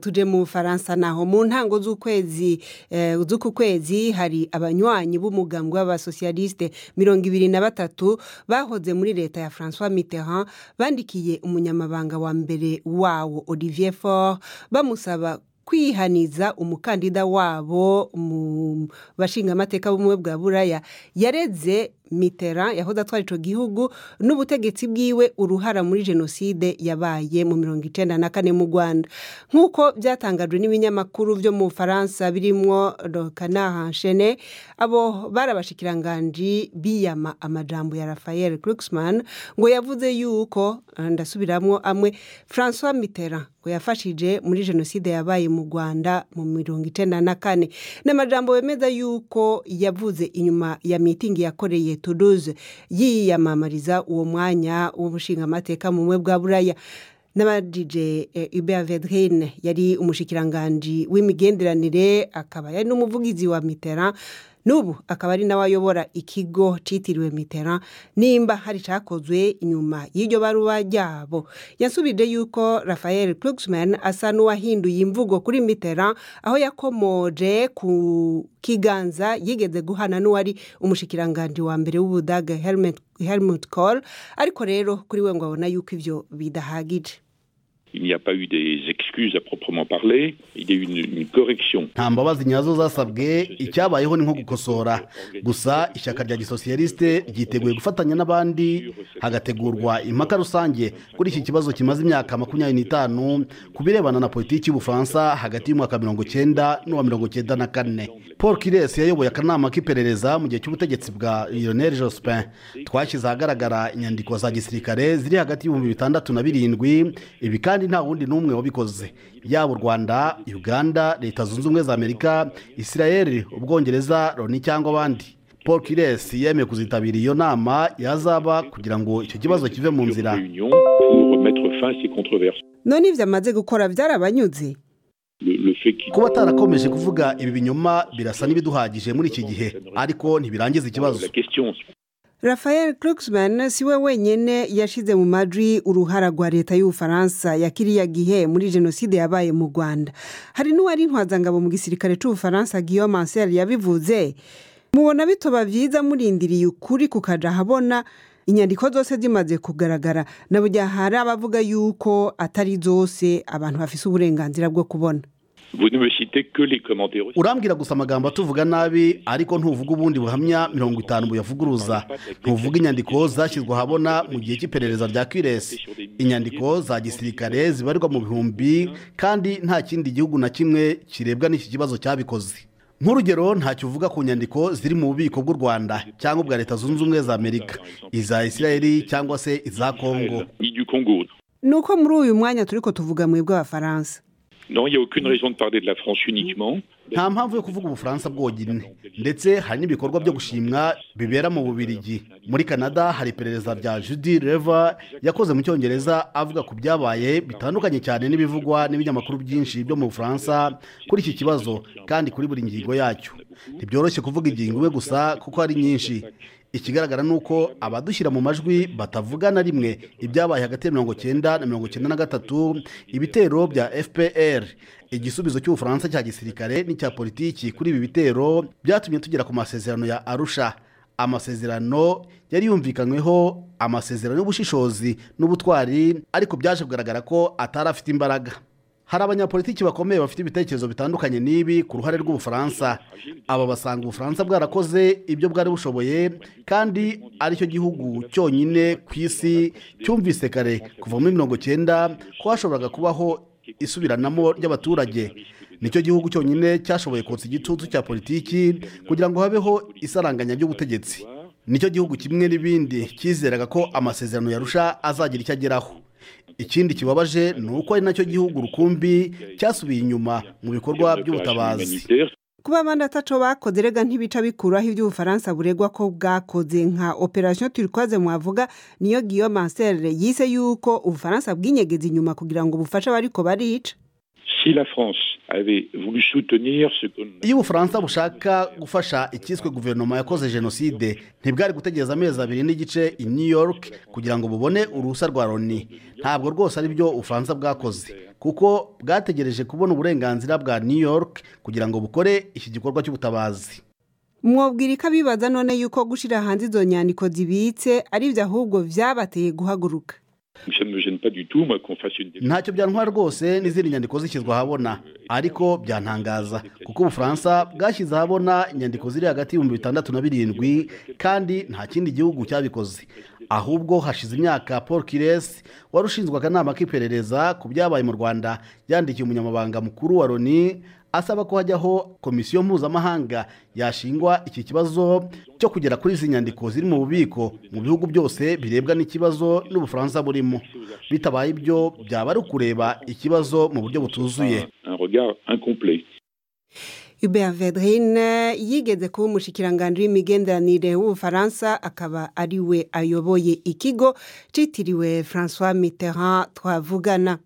tuje mu Bufaransa naho mu ntango z'ukwezi eh, z'uku kwezi hari abanywanyi b'umugambwe w'abasosialiste mirongo ibiri na batatu bahoze muri leta ya François Mitterrand bandikiye umunyamabanga wa mbere wawo Olivier Faure bamusaba kwihaniza umukandida wabo mu bashingamateka b'ubumwe bwa buraya yareze mitera yahoze atwara ico gihugu n'ubutegetsi bwiwe uruhara muri jenoside yabaye mu mirongo icenda na kane mu rwanda nk'uko byatangajwe n'ibinyamakuru vyo mu bufaransa birimwo le canard enchaîné abo bari abashikiranganji biyama amajambo ya rafael glucksmann ngo yavuze yuko ndasubiramwo amwe françois mitterrand ngo yafashije muri jenoside yabaye mu rwanda mu mirongo icenda na kane n'amajambo bemeza yuko yavuze inyuma ya mitingi yakoreye toulouse yiyamamariza uwo mwanya w'ubushingamateka mu bumwe bwa buraya n'abadije Hubert Vedrine yari umushikiranganji w'imigenderanire akaba yari n'umuvugizi wa Mitterrand n'ubu akaba ari nawe ayobora ikigo cyitiriwe Mitterrand nimba hari cyakozwe inyuma y'iryo baruwa ryabo yasubije yuko Raphael Glucksmann asa n'uwahinduye imvugo kuri Mitterrand aho yakomoje ku kiganza yigeze guhana n'uwari umushikiranganji wa mbere w'ubudaga Helmut Kohl ariko rero kuri we ngo abona yuko ivyo bidahagije Il n'y a pas eu des excuses à proprement parler, il y a eu une, une correction. nta mbabazi nyazo zasabwe icyabayeho ni nko gukosora gusa ishyaka rya gisosiyaliste ryiteguye gufatanya n'abandi hagategurwa impaka rusange kuri iki kibazo kimaze imyaka makumyabiri n'itanu ku birebana na politiki y'ubufaransa hagati y'umwaka mirongo cyenda n'uwa mirongo cyenda na kane paul kires yayoboye akanama k'iperereza mu gihe cy'ubutegetsi bwa lionel jospin twashyize ahagaragara inyandiko za gisirikare ziri hagati y'ibihumbi bitandatu na birindwi ibi kandi nta wundi n'umwe wabikoze yaba u rwanda uganda leta zunze ubumwe za amerika israel ubwongereza loni cyangwa abandi paul kires yemeye kuzitabira iyo nama yazaba kugira ngo icyo kibazo kive mu nzira Réunion pour mettre fin à ces controverses. none ivyo amaze gukora vyarabanyuze Le, le fait qu'il kuba atarakomeje kuvuga ibi binyoma birasa n'ibiduhagije muri iki gihe ariko ntibirangiza ikibazo la question Raphael Glucksmann si we wenyene yashize mu majwi uruhara rwa leta y'ubufaransa ya kiriya gihe muri jenoside yabaye mu rwanda hari n'uwari intwazangabo mu gisirikare c'ubufaransa guillaume ancel yabivuze mubona bitoba vyiza murindiriye ukuri kukaja ahabona inyandiko zose zimaze kugaragara na burya hari abavuga yuko atari zose abantu bafise uburenganzira bwo kubona vous ne me citez que les commentaires. urambwira gusa amagambo atuvuga nabi ariko ntuvuga ubundi buhamya mirongo itanu buyavuguruza ntuvuga inyandiko zashyizwe ahabona mu gihe cy'iperereza rya kwiresi inyandiko za gisirikare zibarirwa mu bihumbi kandi nta kindi gihugu na kimwe kirebwa n'iki kibazo cyabikoze nk'urugero ntacyo uvuga ku nyandiko ziri mu bubiko bw'u rwanda cyangwa ubwa leta zunze ubumwe za amerika iza isirayeli cyangwa se iza kongo Ni du Congo. ni uko muri uyu mwanya turiko tuvuga mwebwe abafaransa Non, il n'y a aucune raison de parler de la France uniquement. nta mpamvu yo kuvuga ubufaransa bwonyine ndetse hari n'ibikorwa byo gushimwa bibera mu bubirigi muri canada hari iperereza rya judy reva yakoze mu cyongereza avuga ku byabaye bitandukanye cyane n'ibivugwa n'ibinyamakuru byinshi byo mu bufaransa kuri iki kibazo kandi kuri buri ngingo yacyo ntibyoroshye kuvuga ingingo imwe gusa kuko ari nyinshi ikigaragara ni uko abadushyira mu majwi batavuga na rimwe ibyabaye hagati ya mirongo cyenda na mirongo cyenda na gatatu ibitero bya fpr igisubizo cy'ubufaransa cya gisirikare n'icya politiki kuri ibi bitero byatumye tugera ku masezerano ya arusha amasezerano yari yumvikanyweho amasezerano y'ubushishozi n'ubutwari ariko byaje kugaragara ko atari afite imbaraga hari abanyapolitiki bakomeye bafite ibitekerezo bitandukanye n'ibi ku ruhare rw'ubufaransa aba basanga ubufaransa bwarakoze ibyo bwari bushoboye kandi aricyo gihugu cyonyine ku isi cyumvise kare kuva muri mirongo cyenda ko hashoboraga kubaho isubiranamo ry'abaturage nicyo gihugu cyonyine cyashoboye kotsa igitutu cya politiki kugira ngo habeho isaranganya ry'ubutegetsi nicyo gihugu kimwe n'ibindi cyizeraga ko amasezerano yarusha azagira icyo ageraho ikindi kibabaje ni uko ari nacyo gihugu rukumbi cyasubiye inyuma mu bikorwa by'ubutabazi Humanitaire, kuba abandi ataco bakoze rega ntibica bikuraho iby'ubufaransa buregwa ko bwakoze nka operation turquoise mwavuga niyo guillaume ancel yise yuko ubufaransa bwinyegeza inyuma kugira ngo bufashe abariko barica si la France avait voulu soutenir ce qu'on iyo ubufaransa bushaka gufasha icyiswe guverinoma yakoze jenoside ntibwari gutegereza amezi abiri n'igice i new york kugira ngo bubone uruhusa rwa loni ntabwo rwose ari byo ubufaransa bwakoze kuko bwategereje kubona uburenganzira bwa new york kugira ngo bukore iki gikorwa cy'ubutabazi mwobwira ko abibaza none yuko gushyira hanze izo nyandiko zibitse ari byo ahubwo byabateye guhaguruka ntacyo byantwara rwose n'izindi nyandiko zishyizwe ahabona ariko byantangaza kuko ubufaransa bwashyize ahabona inyandiko ziri hagati y'ibihumbi bitandatu na birindwi kandi nta kindi gihugu cyabikoze ahubwo hashize imyaka paul kiresi wari ushinzwe akanama k'iperereza ku byabaye mu rwanda yandikiye umunyamabanga mukuru wa loni asaba ko hajyaho komisiyo mpuzamahanga yashingwa iki kibazo cyo kugera kuri izi nyandiko ziri mu bubiko mu bihugu byose birebwa n'ikibazo n'ubufaransa burimo bitabaye ibyo byaba ari ukureba ikibazo mu buryo butuzuye Hubert Vedrine yigeze kuba umushikiranganji w'imigenderanire w'ubufaransa akaba ari we ayoboye ikigo cyitiriwe François Mitterrand twavugana